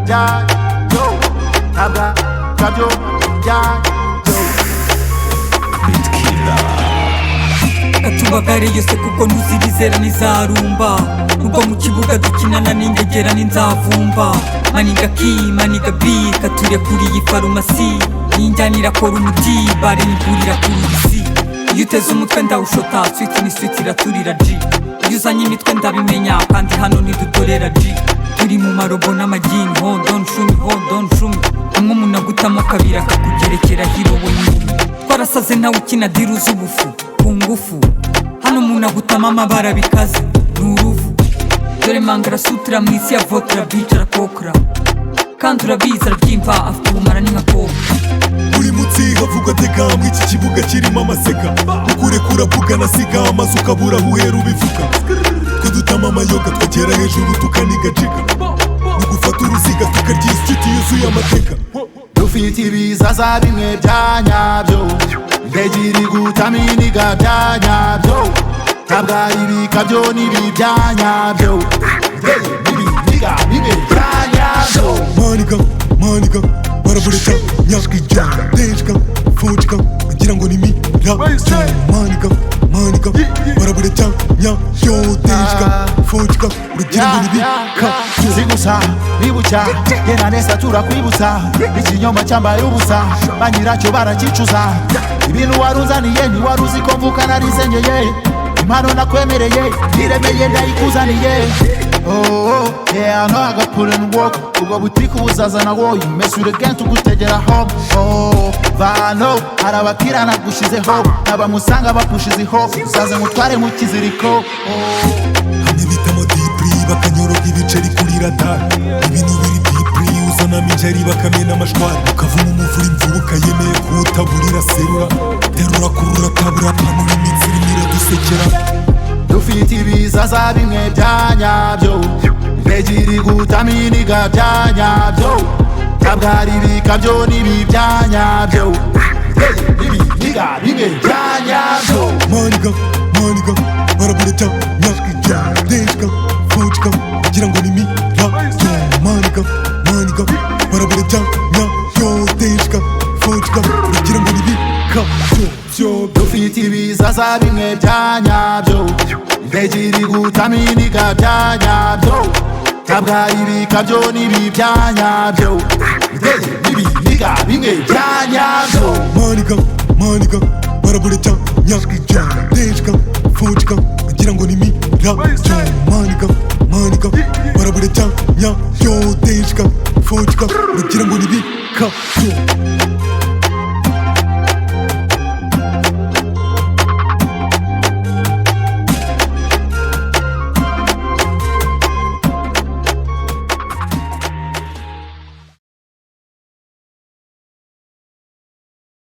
ya, yo, abra, radio, ya, katubagariye kuko ntuzibizera n'izarumba ubwo mu kibuga dukinana n'ingegera n'inzavumba maniga ki maniga bi katurya kuri iyi farumasi ninjyana irakora umuti bare nigurira kuri iyi si iyo uteze umutwe ndawushota switi ni switi iraturira ji iyo uzanye imitwe ndabimenya kandi hano ntidutorera ji turi mu marobo n'amagini ho don shumi ho don shumi umwe umuntu agutamo kabiri akakugerekera hiro we nyine twarasaze nawe ukina diru z'ubufu ku ngufu hano umuntu agutama amabara bikaze ni uruvu dore mangara sutura mu isi ya votra bica arakokora kandi urabizi arabyimva afite ubumara ni nka koka buri munsi havugwa teka mw'iki kibuga kirimo amaseka ukurekura ukanasiga amazu ukabura aho uhera ubivuga twe dutama amayoga twagera hejuru tukanigacika mu gufata uruziga tukarya iyi siti yuzuye amateka dufite ibizaza bimwe bya nyabyo ndagira igutamin'iga bya nyabyo tabwa ibikabyo n'ibi bya nyabyo yewe n'ibiniga bibe bya nyabyo maniga maniga barabuleta nyakijya ndejwa fujika ngira ngo ni mira maniga maniga barabuleta nyakyo ndejwa fujika urugira ngo ni bika zigusa bibucya yena neza turakwibutsa ikinyoma cyambaye ubusa ba nyiracyo barakicuza ibintu waruzaniye ntiwaruzi ko mvuka narizengeye impano nakwemereye iremeye ndayikuzaniye Oh, oh, yeah, I know I got put in work ubwo butike ubuzazana wowe mesure kenshi ugutegera home Oh, bano hari abakira nagushizeho abamusanga bapushizeho uzaze mutware mu kiziriko Oh. hamwe bitamo dipuri bakanyoroga ibiceri kuri radari ibintu biri dipuri uzanamo ingeri bakamena amashwari ukavamo umuvura imvura ukayemeye kuwutaburira serura terura kurura tabura panura iminsi irimo iradusekera dufite ibizaza bimwe bya nyabyo ntegiri gutaminiga bya nyabyo tabwari bikabyo n'ibi bya nyabyo ibiniga bibe bya nyabyo maniga maniga barabuleta nyakijya ndejwa fujika ngira ngo ni mira maniga maniga barabuleta nyayo ndejwa fujika ngira ngo ni bika byo dufite ibizaza bimwe bya nyabyo ntegiri gutaminiga bya nyabyo tabwari bikabyo n'ibi bya nyabyo ibiniga bimwe bya nyabyo maniga maniga barabuleta nyakijya ndejwa fujika ngira ngo ni mira maniga maniga barabuleta nyayo ndejwa fujika ngira ngo ni bika byo